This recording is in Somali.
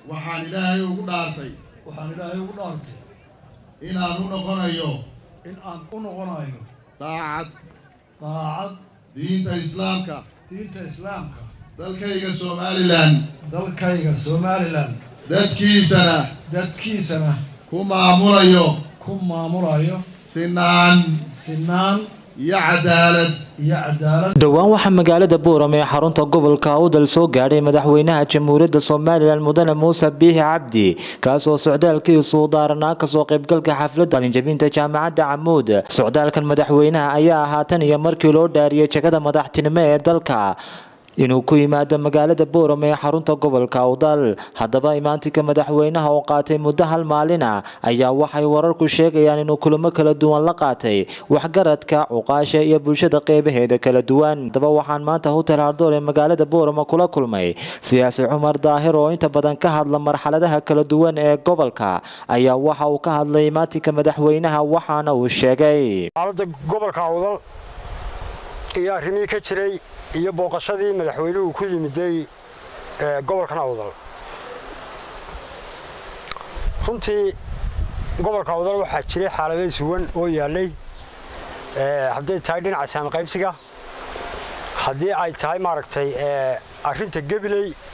waxaan ilaahay ugu dhaartay waxaan ilaahay ugu dhaartay inaan u noqonayo in aan u noqonayo daacad daacad diinta islaamka diinta islaamka dalkayga somalilan dalkayga somalilan dadkiisana dadkiisana ku maamulayo ku maamulayo sinaan sinaan iyo cadaalad iyo cadaalad dhowaan waxaa magaalada buuram ee xarunta gobolka awdal soo gaadhay madaxweynaha jamhuuriyadda somalilan mudane muuse biixi cabdi kaasoo socdaalkiisu daaranaa kasoo qaybgalka xafladda qalinjabinta jaamacadda camuud socdaalkan madaxweynaha ayaa ahaa tan iyo markii loo dhaariyey jagada madaxtinimo ee dalka inuu ku yimaado magaalada buuram ee xarunta gobolka awdal haddaba imaantinka madaxweynaha oo qaatay muddo hal maalina ayaa waxay wararku sheegayaan inuu kulamo kala duwan la qaatay waxgaradka cuqaasha iyo bulshada qeybaheeda kala duwan haddaba waxaan maanta hotel hardoor ee magaalada buurama kula kulmay siyaasi cumar daahir oo inta badan ka hadla marxaladaha kala duwan ee gobolka ayaa waxa uu ka hadlay imaantinka madaxweynaha waxaana uu sheegay xaaladda gobolka awdal iyo arrimihii ka jiray iyo booqashadii madaxweynuhu ku yimiday gobolkan awdal runtii gobolka awdal waxaa jiray xaalado suwan oo yaallay hadday tahay dhinaca saami qaybsiga haddii ay tahay maaragtay arrinta gebiley